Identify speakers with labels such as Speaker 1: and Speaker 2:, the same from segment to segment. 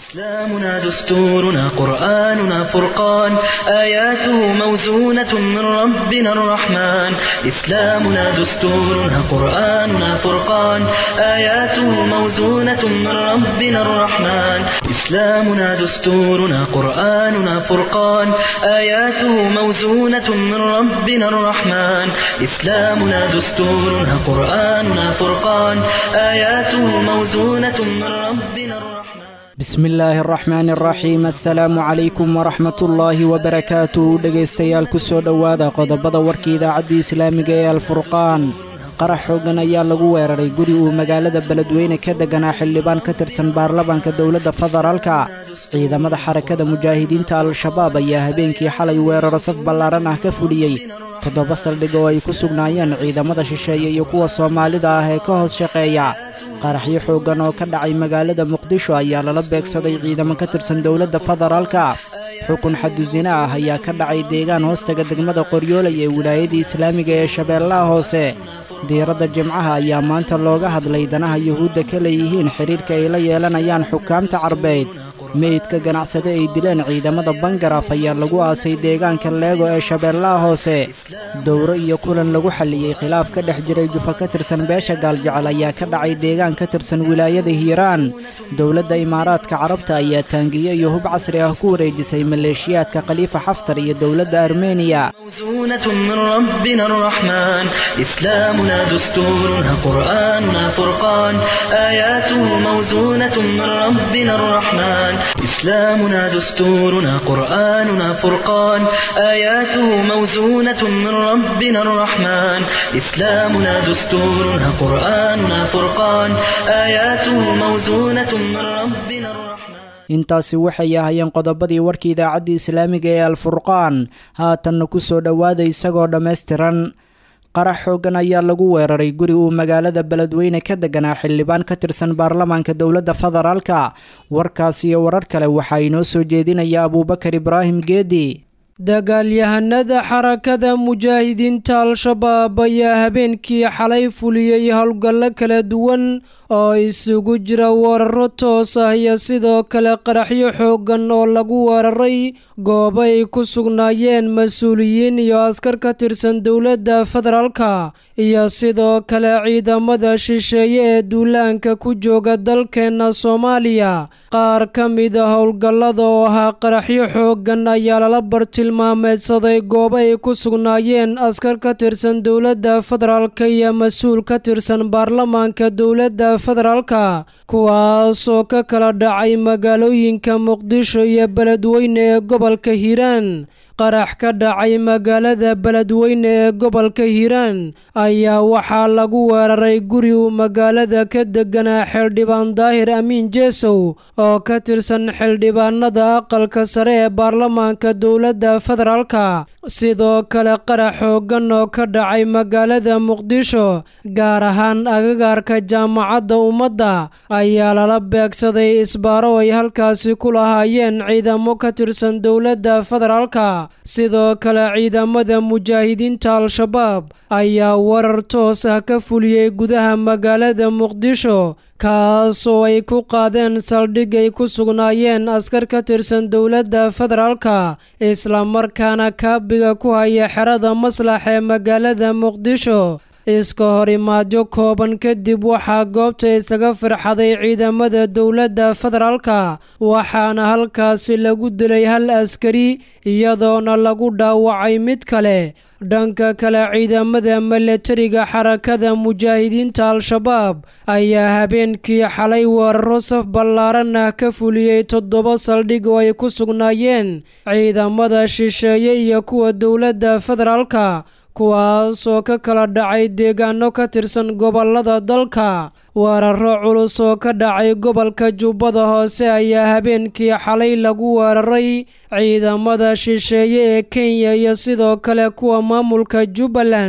Speaker 1: إسلامنا دستورنا قرآننا فرقان آياته موزونة من ربنا الرحمن إسلامنا دستورنا قرآننا فرقان آياته موزونة من ربنا الرحمن إسلامنا دستورنا قرآننا فرقان آياته موزونة من ربنا الرحمن إسلامنا دستورنا قرآننا فرقان آياته موزونة من ربنا الرحمن
Speaker 2: bismi illaahi araxmaani araxiim assalaamu calaykum waraxmatullaahi wabarakaatu dhegaystayaal ku soo dhowaada qodobada warka idaacaddii islaamiga ee alfurqaan qarax xooggan ayaa lagu weeraray guri uu magaalada beledweyne ka deganaa xildhibaan ka tirsan baarlamaanka dowladda federaalka ciidamada xarakada mujaahidiinta al-shabaab ayaa habeenkii xalay weeraro saf ballaaran ah ka fuliyey toddoba saldhig oo ay ku sugnaayeen ciidamada shisheeye iyo kuwa soomaalida ah ee ka hoos shaqeeya qaraxyo xooggan oo ka dhacay magaalada muqdisho ayaa lala beegsaday ciidamo ka tirsan dowladda federaalka xukun xadusine ah ayaa ka dhacay deegaan hoostaga degmada qoryoolay ee wilaayadii islaamiga ee shabeellaha hoose diiradda jimcaha ayaa maanta looga hadlay danaha yuhuudda ka leeyihiin xidhiirka ay la yeelanayaan xukaamta carbeed meydka ganacsade ay dileen ciidamada bangaraf ayaa lagu aasay deegaanka leego ee shabeellaha hoose dowro iyo kulan lagu xalliyey khilaaf ka dhex jiray jufa ka tirsan beesha gaaljecel ayaa ka dhacay deegaan ka tirsan wilaayada hiiraan dowladda imaaraadka carabta ayaa taangiyo iyo hub casri ah ku wareejisay maleeshiyaadka khaliifa xaftar iyo dowladda armeniya
Speaker 1: موزونة من ربنا الرحمن إسلامنا دستورنا قرآننا فرقان آياته موزونة من ربنا الرحمن إسلامنا دستورنا قرآننا فرقان آياته موزونة من ربنا الرحمن إسلامنا دستورنا قرآننا فرقان آياته موزونة من ربنا الرحمن
Speaker 2: intaasi waxay ahayeen qodobadii warka idaacaddii islaamiga ee alfurqaan haatanna ku soo dhowaada isagoo dhammaystiran qarax xooggan ayaa lagu weeraray guri uu magaalada beledweyne ka deganaa xildhibaan ka tirsan baarlamaanka dowladda federaalka warkaas iyo warar kale waxaa inoo soo jeedinaya abuubakar ibraahim geedi
Speaker 3: dagaalyahanada xarakada mujaahidiinta al-shabaab ayaa habeenkii xalay fuliyey howlgallo kala duwan oo isugu jira weeraro toos ah iyo sidoo kale qaraxyo xooggan oo lagu weeraray goobo ay ku sugnaayeen mas-uuliyiin iyo askar ka tirsan dowladda federaalka iyo sidoo kale ciidamada shisheeye ee duulaanka ku jooga dalkeenna soomaaliya qaar ka mida howlgallada oo ahaa qaraxyo xooggan ayaa lala bartilmaameedsaday goobo ay ku sugnaayeen askar ka tirsan dowladda federaalka iyo mas-uul ka tirsan baarlamaanka dowladda federaalka kuwaasoo ka kala dhacay magaalooyinka muqdisho iyo beledweyne ee gobolka hiiraan qarax ka dhacay magaalada beledweyne ee gobolka hiiraan ayaa waxaa lagu weeraray guri uu magaalada ka deganaa xildhibaan daahir amiin jeesow oo ka tirsan xildhibaanada aqalka sare ee baarlamaanka dowladda federaalka sidoo kale qarax xooggan oo ka dhacay magaalada muqdisho gaar ahaan agagaarka jaamacadda ummadda ayaa lala beegsaday isbaaro ay halkaasi ku lahaayeen ciidamo ka tirsan dowladda federaalka sidoo kale ciidamada mujaahidiinta al-shabaab ayaa warar toos ah ka fuliyey gudaha magaalada muqdisho kaasoo ay ku qaadeen saldhig ay ku sugnaayeen askar ka tirsan dowladda federaalka islamarkaana kaabiga ku haya xerada maslax ee magaalada muqdisho iska horimaadyo kooban kadib waxaa goobta isaga firxaday ciidamada dowladda federaalka waxaana halkaasi lagu dilay hal askari iyadoona lagu dhaawacay mid kale dhanka kale ciidamada milatariga xarakada mujaahidiinta al-shabaab ayaa habeenkii xalay weeraro saf ballaaran ah ka fuliyey toddoba saldhig oo ay ku sugnaayeen ciidamada shisheeye iyo kuwa dowladda federaalka kuwaasoo ka kala dhacay deegaano ka tirsan gobolada dalka weeraro culus oo ka dhacay gobolka jubbada hoose ayaa habeenkii xalay lagu weeraray ciidamada shisheeye ee kenya iyo sidoo kale kuwa maamulka jubbaland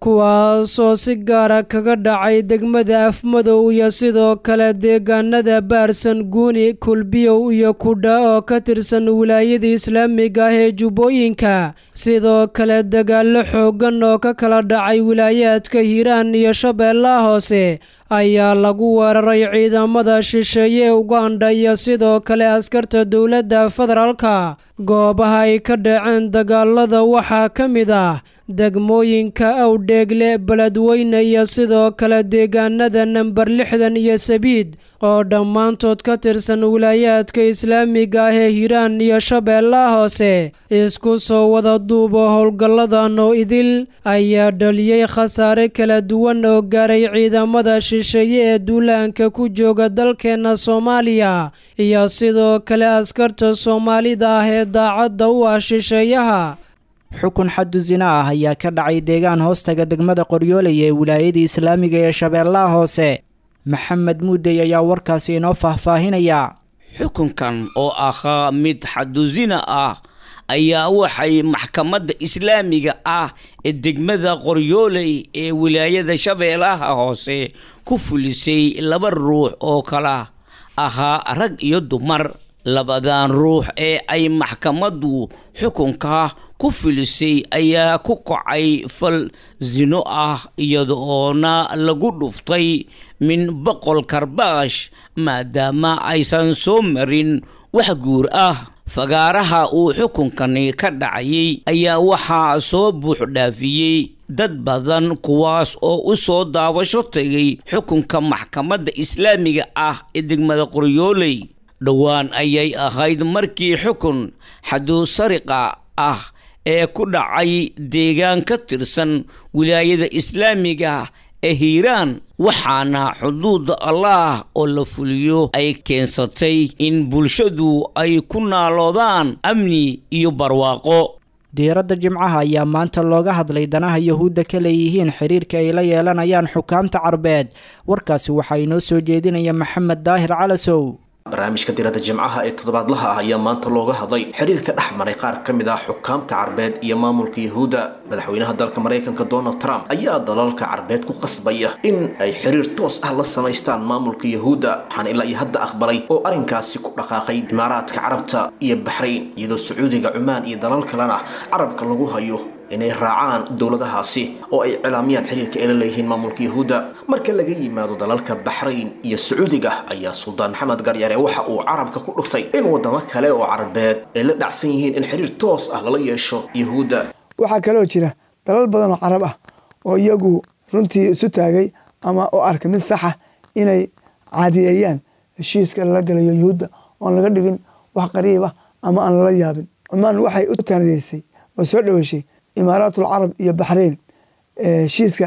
Speaker 3: kuwaasoo si gaara kaga dhacay degmada afmadow iyo sidoo kale deegaanada baarsan guuni kulbiyow iyo kudha oo ka tirsan wilaayada islaamiga ah ee jubbooyinka sidoo kale dagaallo xooggan oo ka kala dhacay wilaayaadka hiiraan iyo shabeellaha hoose ayaa lagu weeraray ciidamada shisheeye uganda iyo sidoo kale askarta dowladda federaalka goobaha ay ka dhaceen dagaalada waxaa ka mid ah degmooyinka awdheegle beledweyne iyo sidoo kale deegaanada namber lixdan iyo sabiid oo dhammaantood ka tirsan wilaayaadka islaamiga ah ee hiiraan iyo shabeellaha hoose isku soo wada duubo howlgalladan oo idil ayaa dhaliyey khasaare kala duwan oo gaaray ciidamada shisheeye ee duulaanka ku jooga dalkeenna soomaaliya iyo sidoo kale askarta soomaalida ah ee daacadda u ah shisheeyaha
Speaker 2: xukun xaddu sina ah ayaa ka dhacay deegaan hoostaga degmada qoryooley ee wilaayada islaamiga ee shabeellaha hoose maxamed muudey ayaa warkaasi inoo faahfaahinaya
Speaker 4: xukunkan oo ahaa mid xadusina ah ayaa waxay maxkamadda islaamiga ah ee degmada qoryooley ee wilaayada shabeellaha hoose ku fulisay laba ruux oo kala ahaa rag iyo dumar labadan ruux ee ay maxkamaddu xukunka ku filisay ayaa ku kacay fal sino ah iyada oona lagu dhuftay min boqol karbaash maadaama aysan soo marin wax guur ah fagaaraha uu xukunkani ka dhacayay ayaa waxaa soo buuxdhaafiyey dad badan kuwaas oo u soo daawasho tegay xukunka maxkamadda islaamiga ah ee degmada qoryooley dhowaan ayay ahayd markii xukun xaduu sariqa ah ee ku dhacay deegaan ka tirsan wilaayada islaamiga ee hiiraan waxaana xuduuda allaah oo la fuliyo ay keensatay in bulshadu ay ku naaloodaan amni iyo barwaaqo
Speaker 2: diiradda jimcaha ayaa maanta looga hadlay danaha yahuudda ka leeyihiin xiriirka ay la yeelanayaan xukaamta carbeed warkaasi waxaa inoo soo jeedinaya maxamed daahir calasow
Speaker 5: barnaamijka diradda jimcaha ee toddobaadlaha ah ayaa maanta looga hadlay xiriirka dhex maray qaar ka mid ah xukaamta carbeed iyo maamulka yahuudda madaxweynaha dalka maraykanka donald trump ayaa dalalka carbeed ku qasbaya in ay xiriir toos ah la samaystaan maamulka yahuudda waxaana ilaa iyo hadda aqbalay oo arrinkaasi ku dhaqaaqay imaaraadka carabta iyo baxrayn iyadoo sacuudiga cumaan iyo dalal kalena carabka lagu hayo inay raacaan dowladahaasi oo ay cilaamiyaan xiriirka ay la leeyihiin maamulka yahuudda marka laga yimaado dalalka baxrayn iyo sacuudiga ayaa suldaan maxamed garyare waxa uu carabka ku dhuftay in wadamo kale oo carabeed ay la dhacsan yihiin in xiriir toos ah lala yeesho yahuudda
Speaker 6: waxaa kaloo jira dalal badan oo carab ah oo iyagu runtii isu taagay ama u arka mid saxa inay caadiyeeyaan heshiiska lala galayo yuhuudda oon laga dhigin wax qariib ah ama aan lala yaabin cumaan waxay u taanadeysay oo soo dhaweyshay imaaraatul carab iyo baxrayn heshiiska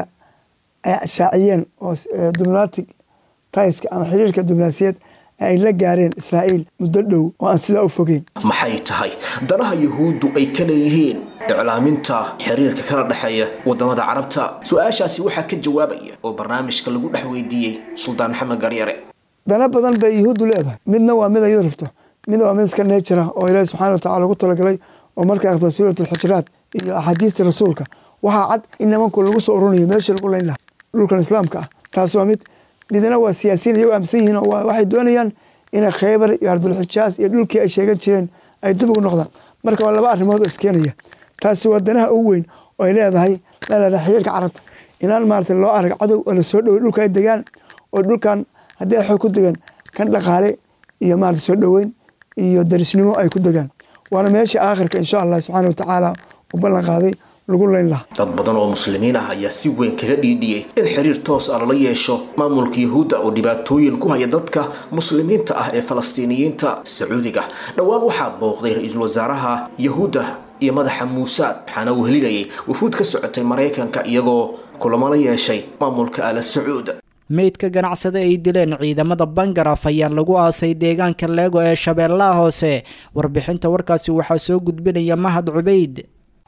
Speaker 6: ay shaaciyeen oo diblomatic taiska ama xiriirka diblomaasiyeed ay la gaareen israa'iil muddo dhow oo aan sidaa u fogeyn
Speaker 5: maxay tahay danaha yahuuddu ay ka leeyihiin iclaaminta xiriirka kala dhexeeya wadamada carabta su-aashaasi waxaa ka jawaabaya oo barnaamijka lagu dhex weydiiyey suldaan maxamed garyare
Speaker 6: dana badan bay yuhuuddu leedahay midna waa mid ayadu rabto midna waa mid iska neejira oo ilaahi subxana wa tacala ugu talagalay oo markaa aragto suurat alxujuraat iyo axaadiista rasuulka waxaa cad in nimanku lagu soo ururinayo meeshii lagu layn lahaa dhulkan islaamka ah taas waa mid midna waa siyaasiyiin iyagoo aaminsan yihiin oo waxay doonayaan inay khaybar iyo ardulxijaas iyo dhulkii ay sheegan jireen ay dib ugu noqdaan marka waa laba arrimood oo iskeenaya taasi waa danaha ugu weyn oo ay leedahay leedahay xiriirka carabta inaan maarata loo arag cadow oo lasoo dhowey dhulka ay degaan oo dhulkan haddii ay xoog ku degaan kan dhaqaale iyo maarata soo dhoweyn iyo darisnimo ay ku degaan waana meesha aakhirka insha allah subxaana watacaala u ballan qaaday lagu layn lahaa
Speaker 5: dad badan oo muslimiin ah ayaa si weyn kaga dhiidhiyey in xiriir toos ah lala yeesho maamulka yahuudda oo dhibaatooyin ku haya dadka muslimiinta ah ee falastiiniyiinta sacuudiga dhowaan waxaa booqday ra-iisul wasaaraha yahuudda iyo madaxa muusaad waxaana uu helinayay wufuud ka socotay maraykanka iyagoo kulamo la yeeshay maamulka ala sacuud
Speaker 2: meydka ganacsada ay dileen ciidamada bangaraf ayaa lagu aasay deegaanka leego ee shabeellaha hoose warbixinta warkaasi waxaa soo gudbinaya mahad cubayd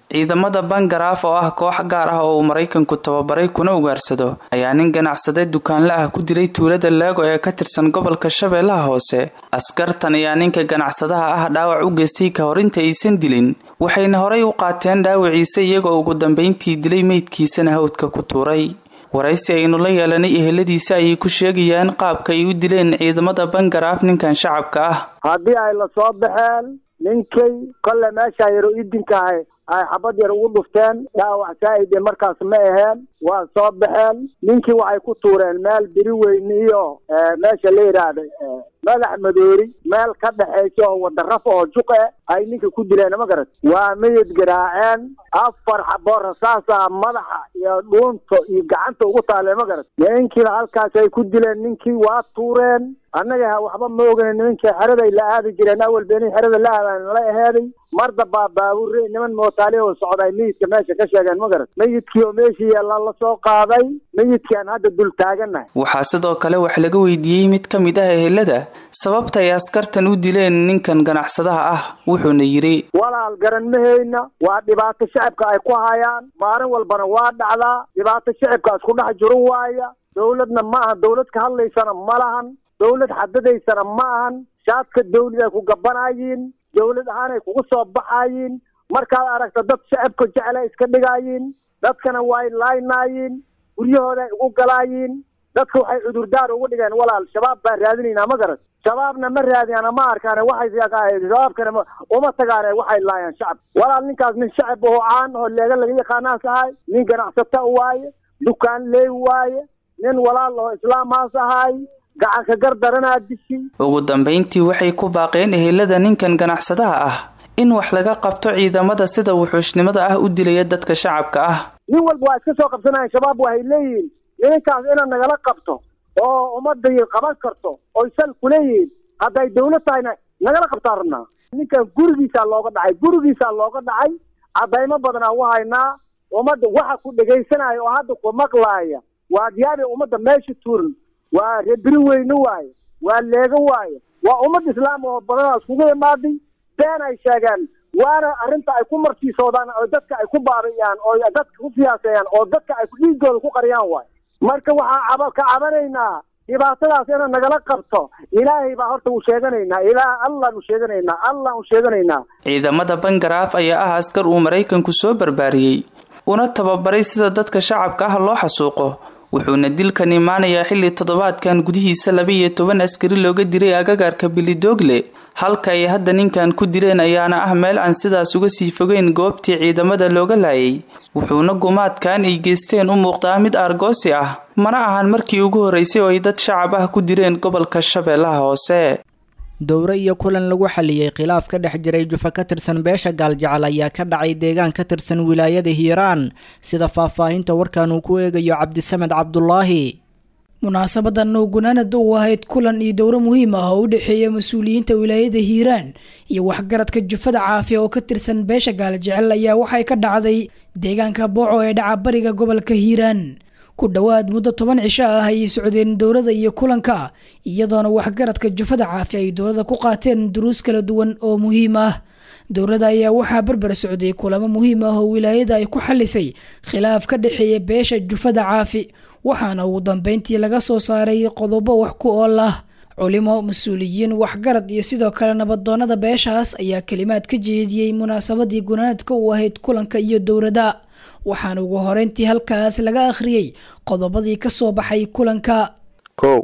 Speaker 7: ciidamada bangaraaf oo ah koox gaar ah oo uu maraykanku tababaray kuna ugaarsado ayaa nin ganacsade dukaanle ah ku dilay tuulada leego ee ka tirsan gobolka shabeellaha hoose askartan ayaa ninka ganacsadaha ah dhaawac u geystay ka hor inta aysan dilin waxayna horay u qaateen dhaawaciisa iyagoo ugu dambayntii dilay meydkiisana hawdka ku tuuray waraysi aynu la yeelanay eheladiisa ayay ku sheegayaan qaabka ay u dileen ciidamada bangaraaf ninkan shacabka ah
Speaker 8: haddii ay la soo baxeen ninkay kolle meesha yaro idinkahay ay xabad yar ugu dhufteen dhaawac saa'ide markaas ma aheen waa soo baxeen ninkii waxay ku tuureen meel biri weyne iyo meesha la yidhaahda madax madoori meel ka dhexaysa oo wadaraf oo juq e ay ninka ku dileen ma garat waa miyid garaaceen afar xaboo rasaasa madaxa iyo dhuunta iyo gacanta ugu taalee ma garat ninkiina halkaas ay ku dileen ninkii waa tuureen annaga waxba ma ogeyn nimankii xeraday la aadi jireen awal beenii xerada la aadaan la aheeday marda baa baabuure niman mootaali oo socday meyidka meesha ka sheegeen ma garat meyidkii oo meeshii yaalla la soo qaaday meyidkii aan hadda dul taagannahay
Speaker 7: waxaa sidoo kale wax laga weydiiyey mid ka mid ah ehelada sababta ay askartan u dileen ninkan ganacsadaha ah wuxuuna yidhi
Speaker 8: walaal garan mahayna waa dhibaato shacibka ay ku hayaan maalin walbana waa dhacdaa dhibaato shacibka isku dhex jiro waaya dowladna ma aha dowlad ka hadlaysana ma lahan dowlad xadadaysana ma ahan shaadka dawlad ay ku gabanayiin dowlad ahaanay kugu soo baxayiin markaad aragta dad shacibka jecla iska dhigaayiin dadkana way laynaayiin guryahooda ay ugu galaayiin dadka waxay cudurdaar ugu dhigeen walaal shabaab baan raadinaynaa ma garat shabaabna ma raadiyaana ma arkaane waxay shabaabkana uma tagaane waxay laayaan shacab walaal ninkaas nin shacib oo caan oo leega laga yaqaanaas ahay nin ganacsata waaye dukaan leey waaye nin walaal oo islaamaas ahay gacanka gar daranaa dishi
Speaker 7: ugu dambayntii waxay ku baaqeen ehelada ninkan ganacsadaha ah in wax laga qabto ciidamada sida wuxuushnimada ah u dilaya dadka shacabka ah
Speaker 8: nin walba waa iska soo qabsanayan shabaab waxay leeyihiin nininkaas inaad nagala qabto oo ummadda qaban karto oy sal kuleeyihiin hadday dawlad tahayna nagala qabtaan rabnaa ninkan gurigiisaa looga dhacay gurigiisaa looga dhacay caddaymo badanaa u haynaa ummadda waxa ku dhegaysanaya oo hadda ku maqlaaya waa diyaabi ummadda meesha tuuran waa reebiri weyne waaye waa leego waaye waa ummad islaam oo badanaas kugu imaaday been ay sheegeen waana arrinta ay ku martiisoodaan oo dadka ay ku baabi'iyaan oo dadka ku fiyaaseeyaan oo dadka ay dhiigooda ku qariyaan waay marka waxaa ka cabanaynaa dhibaatadaas inaan nagala qabto ilaahay baa horta u sheeganaynaa ilaah allaan u sheeganaynaa allaan u sheeganaynaa
Speaker 7: ciidamada bangaraaf ayaa ah askar uu maraykanku soo barbaariyey una tababaray sida dadka shacabka ah loo xasuuqo wuxuuna dilkan imaanayaa xilli toddobaadkan gudihiisa laba iyo toban askari looga diray agagaarka bilidoogle halka ay hadda ninkan ku dileen ayaana ah meel aan sidaas uga sii fogeyn goobtii ciidamada looga laayay wuxuuna gumaadkan ay geysteen u muuqdaa mid aargoosi ah mana ahan markii ugu horreysay oo ay dad shacab ah ku dileen gobolka shabeellaha hoose
Speaker 2: dowro iyo kulan lagu xaliyey khilaaf ka dhex jiray jufa ka tirsan beesha gaaljecel ayaa ka dhacay deegaan ka tirsan wilaayada hiiraan sida faahfaahinta warkan uu ku eegayo cabdisamed cabdulaahi
Speaker 9: munaasabadan oo gunaanad u ahayd kulan iyo dowro muhiim ah oo u dhexeeya mas-uuliyiinta wilaayada hiiraan iyo waxgaradka jufada caafiya oo ka tirsan beesha gaaljecel ayaa waxay ka dhacday deegaanka booco ee dhaca bariga gobolka hiiraan ku dhowaad muddo toban cisho ah ayay socdeen dowladda iyo kulanka iyadoona waxgaradka jufada caafi ay dowladda ku qaateen duruus kala duwan oo muhiim ah dowladda ayaa waxaa barbar socday kulamo muhiim ah oo wilaayada ay ku xalisay khilaaf ka dhexeeya beesha jufada caafi waxaana ugu dambeyntii laga soo saaray qodobo wax ku ool ah culimo mas-uuliyiin waxgarad iyo sidoo kale nabadoonada beeshaas ayaa kalimaad ka jeediyey munaasabadii gunaanadka u ahayd kulanka iyo dowladda waxaana ugu horeyntii halkaas laga akhriyey qodobadii ka soo baxay kulanka
Speaker 10: kow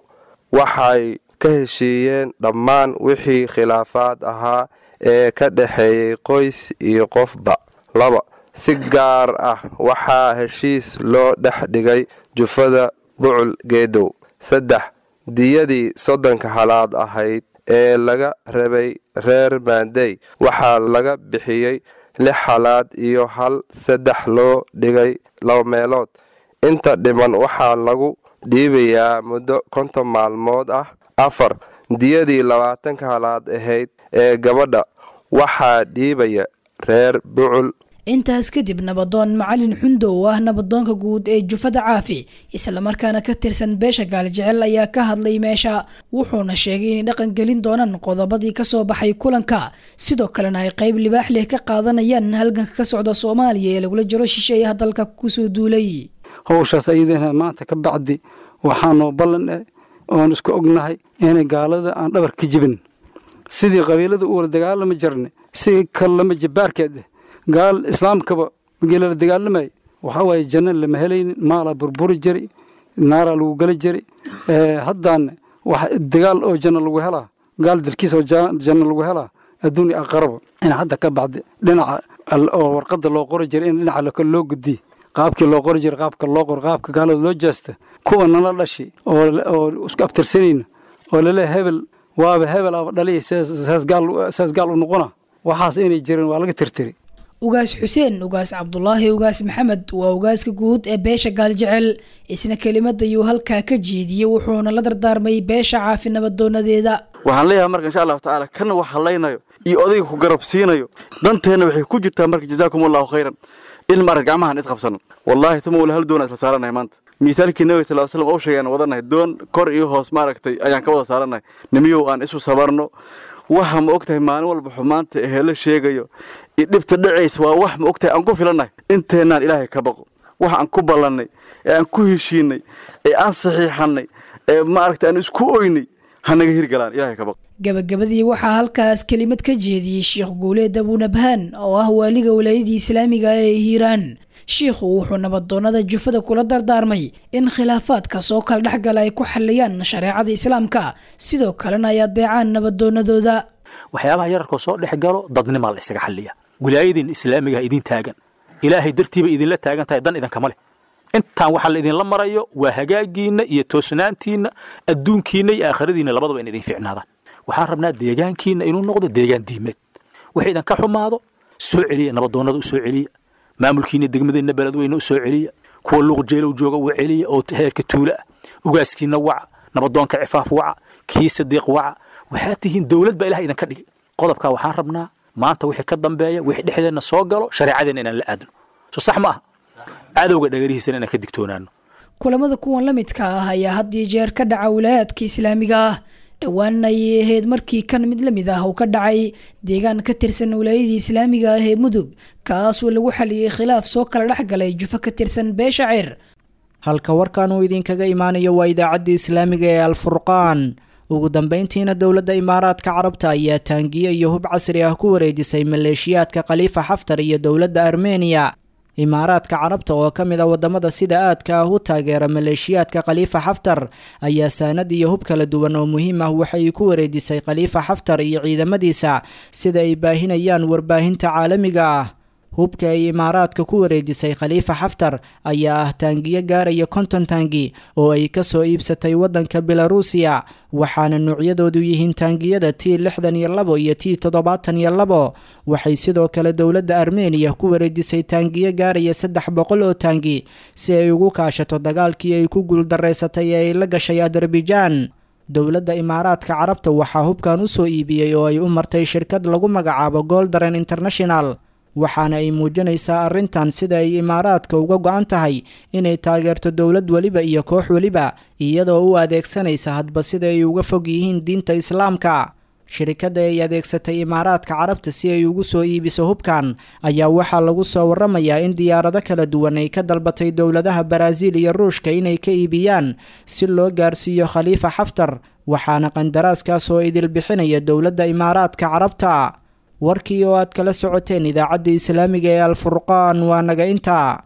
Speaker 10: waxay ka heshiiyeen dhammaan wixii khilaafaad ahaa ee ka dhexeeyey qoys iyo qofba laba si gaar ah waxaa heshiis loo dhex dhigay jufada bucul geedow saddex diyadii soddonka halaad ahayd ee laga rabay reer maandey waxaa laga bixiyey lix halaad iyo hal saddex loo dhigay laba meelood inta dhiman waxaa lagu dhiibayaa muddo konton maalmood ah afar diyadii labaatanka halaad ahayd ee gabadha waxaa dhiibaya reer bucul
Speaker 9: intaas kadib nabadoon macalin xundo oo ah nabadoonka guud ee jufada caafi islamarkaana ka tirsan beesha gaaljecel ayaa ka hadlay meesha wuxuuna sheegay inay dhaqan gelin doonaan qodobadii kasoo baxay kulanka sidoo kalena ay qeyb libaax leh ka qaadanayaan halganka ka socda soomaaliya ee lagula jiro shisheeyaha dalka kusoo duulay
Speaker 11: howshaas ayadana maanta ka bacdi waxaanoo ballan eh oon isku ognahay inay gaalada aan dhabar ka jibin sidii qabiilada u wala dagaalami jirnay si kalama jabaarkeed eh gaal islaamkaba geelala dagaalamay waxaa waaye janno lama helaynin maalaa burburi jiri naaraa lagu geli jiri haddaana wax dagaal oo janno lagu helaa gaal dalkiisa oo janno lagu helaa adduunya aqaraba in hadda ka bacdi dhinaca oo warqadda loo qori jiray in dhinaca loo gudiye qaabkii loo qori jiray qaabka loo qor qaabka gaalada loo jaasta kuwa nala dhashi oo isku abtirsanayna oo lale hebel waaba hebel aba dhaliya saas gaal u noqona waxaas inay jirin waa laga tirtiri
Speaker 9: ugaas xuseen ugaas cabdulaahi ugaas maxamed waa ugaaska guud ee beesha gaaljecel isna kelimadayuu halkaa ka jeediyey wuxuuna la dardaarmay beesha caafi nabadoonadeeda
Speaker 12: waxaan leeyahay marka insha allahu tacaala kana wax hadlaynayo iyo odayga ku garab siinayo danteenna waxay ku jirtaa marka jazaakum allahu khayran in maarag gacmahan isqabsano wallaahi tuma wala hal doona isla saaranahay maanta miithaalkii nabiga sal slam oo sheegay aan wadanahay doon kor iyo hoos maaragtay ayaan ka wada saaranahay nimiyow aan isu sabarno waxa ma ogtahay maalin walba xumaanta ehee la sheegayo iyo dhibta dhacaysa waa wax ma ogtahay aan ku filannahay inteennaan ilaahay ka baqo wax aan ku ballannay ee aan ku heshiinay ee aan saxiixannay ee maaragtay aan isku oynay hanaga hirgalaan ilaahay ka baqo
Speaker 9: gabagabadii waxaa halkaas kelimad ka jeediyey sheekh guuleed abunabhaan oo ah waaliga walaayadii islaamiga ee hiiraan shiikhu wuxuu nabadoonada jufada kula dardaarmay in khilaafaadka soo kala dhexgala ay ku xaliyaan shareecada islaamka sidoo kalena ay adeecaan nabadoonadooda
Speaker 13: waxyaabaha yararkoo soo dhex galo dadnimaa la isaga xaliya wilaayadiin islaamiga idin taagan ilaahay dartiiba idinla taagan tahay dan idinkama leh intaan waxaa la idinla marayo waa hagaagiinna iyo toosnaantiinna adduunkiinna iyo aakhiradiinna labadaba in idin ficnaadaan waxaan rabnaa deegaankiinna inuu noqdo deegaan diimeed wixii idinka xumaado soo celiya nabadoonnada u soo celiya maamulkiina degmadeenna beledweyne u soo celiya kuwa luuqjeelow jooga u celiya oo heerka tuula ah ugaaskiina waca nabadoonka cifaaf waca kii sadiiq waca waxaad tihiin dowlad baa ilaha idinka dhigay qodobkaa waxaan rabnaa maanta wixii ka dambeeya wixii dhexdeenna soo galo shareecadeenna inaan la aadno so sax ma aha cadowga dhagarihiisana inaan ka digtoonaano
Speaker 9: kulamada kuwan la midka ah ayaa had iyo jeer ka dhaca wilaayaadka islaamiga ah dhowaan ayay ahayd markii kan mid la mid ah uu ka dhacay deegaan ka tirsan wilaayadii islaamiga ah ee mudug kaasoo lagu xaliyey khilaaf soo kala dhex galay jufo ka tirsan beesha cir
Speaker 2: halka warkan uu idinkaga imaanayo waa idaacaddii islaamiga ee alfurqaan ugu dambeyntiina dowladda imaaraadka carabta ayaa taangiye iyo hub casri ah ku wareejisay maleeshiyaadka khaliifa xaftar iyo dowladda armeniya imaaraadka carabta oo ka mid a wadamada sida aadka ah u taageera maleeshiyaadka khaliifa xaftar ayaa saanad iyo hub kala duwan oo muhiim ah waxay ku wareejisay khaliifa xaftar iyo ciidamadiisa sida ay baahinayaan warbaahinta caalamiga ah hubka ay imaaraadka ku wareejisay khaliifa xaftar ayaa ah taangiyo gaaraya konton taangi oo ay kasoo iibsatay wadanka belarusiya waxaana noocyadoodu yihiin taangiyada t lixdan iyo labo iyo t toddobaatan iyo labo waxay sidoo kale dowladda armeniya ku wareejisay taangiyo gaaraya saddex boqol oo taangi si ay ugu kaashato dagaalkii ay ku guuldareysatay ee ay la gashay adarbijan dowladda imaaraadka carabta waxaa hubkan usoo iibiyey oo ay u martay shirkad lagu magacaabo goldaren international waxaana ay muujinaysaa arrintan sida ay imaaraadka uga go-an tahay inay taageerto dowlad weliba iyo koox weliba iyadoo u adeegsanaysa hadba sida ay uga fog yihiin diinta islaamka shirikadda ay adeegsatay imaaraadka carabta si ay ugu soo iibiso hubkan ayaa waxaa lagu soo waramayaa in diyaarado kala duwan ay ka dalbatay dowladaha baraaziil iyo ruushka inay ka iibiyaan si loo gaarsiiyo khaliifa xaftar waxaana qandaraaskaas oo idil bixinaya dowladda imaaraadka carabta warkii oo aad kala socoteen idaacadda islaamiga ee alfurqaan waa naga intaa